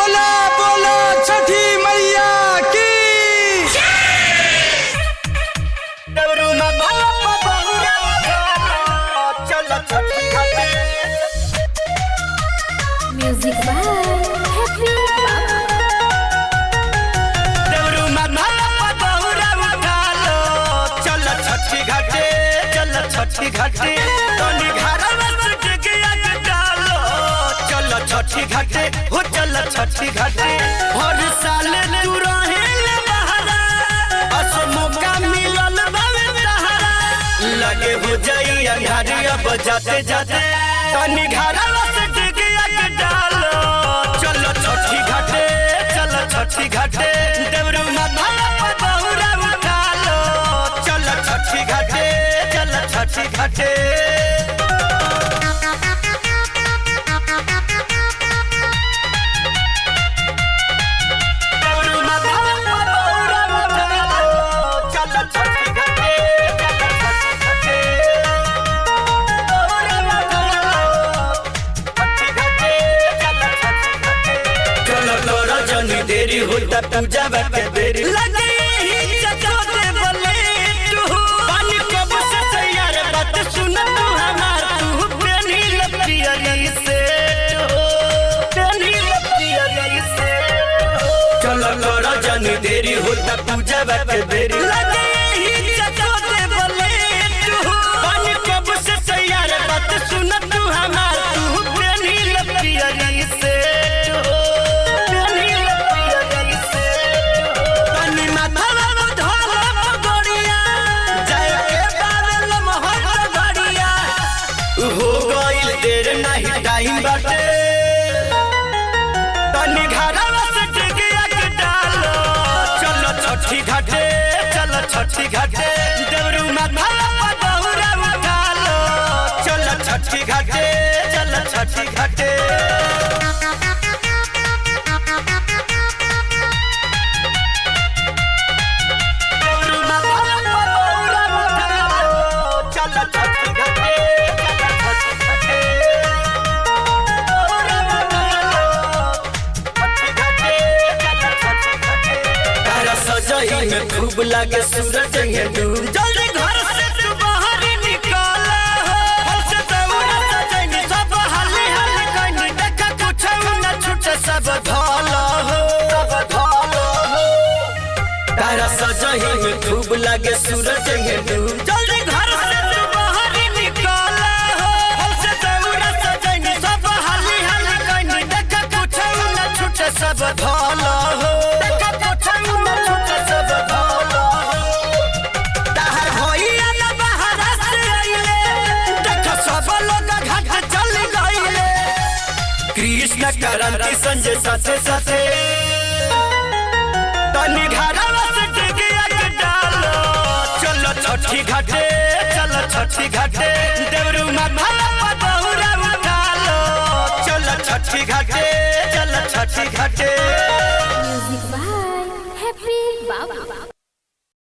बोला बोला छठी मैया की Music by Happy छठी घाटे तनी घरवा से टिकिया के डालो चल छठी घाटे हो चल छठी घाटे हर साल तू रहेल बहरा अस मौका मिलल बावे तहरा लगे हो जाई अंधारी अब जाते जाते तनी घरवा से टिकिया के डालो चल छठी घाटे चल छठी घाटे देवरू माथा पर बहुरा उठा लो चल छठी घाटे चल छठी घाटे देवरू माथा पर बहुरा उठा लो चल छठी घाटे चल छठी घाटे बहुरा उठा लो छठी घाटे चल छठी घाटे चलो तोरा जनी देरी होता पूजा बाटे देरी लगे ही चचोते बोले तू पानी कब से तैयार बात सुन तू हमार तू प्रेमी लपियरी से हो प्रेमी लपियरी से चलो तोरा जनी देरी होता पूजा बाटे देरी लगे ही चचोते बोले तू पानी कब से तैयार बात सुन तू हमार तू प्रेमी लपियरी से हो प्रेमी लपियरी से तनी माथवा में धोला पगड़िया जय के बादल मोहर गड़िया हो गइल देर नहीं टाइम बाटे तनी घरवा से टिकिया के डालो चलो छठी घाटे चलो छठी घाटे देवरू माथा पर बहुरा उठा लो चलो छठी घाटे चलो छठी घाटे देवरू माथा पर बहुरा उठा लो चलो छठी घाटे चलो छठी घाटे तारा सजई में खूब लागे सूरज ये डूब जल्दी घर से तू बाहर निकल हमसे दौड़ा सजनी सब हाली हाली कनी देखा कुछ न छूटे सब धल हो सब धल हो तारा सजई में खूब लागे सूरज ये डूब जल्दी घर से तू बाहर निकल हमसे दौड़ा सजनी सब हाली हाली कनी देखा कुछ न छूटे सब धल हो देखा कुछ न छूटे सब धल हो ताहर होइया न बहरा से अइले देखा सब लोग घाट चल गइले कृष्ण करंती संजय साथे साथे तनी घरवा से टिकिया के डालो चलो छठी घाटे चलो छठी घाटे देवरू माथा पर बहुरा उठा लो चलो छठी घाटे चलो छठी घाटे Music by Happy Baba.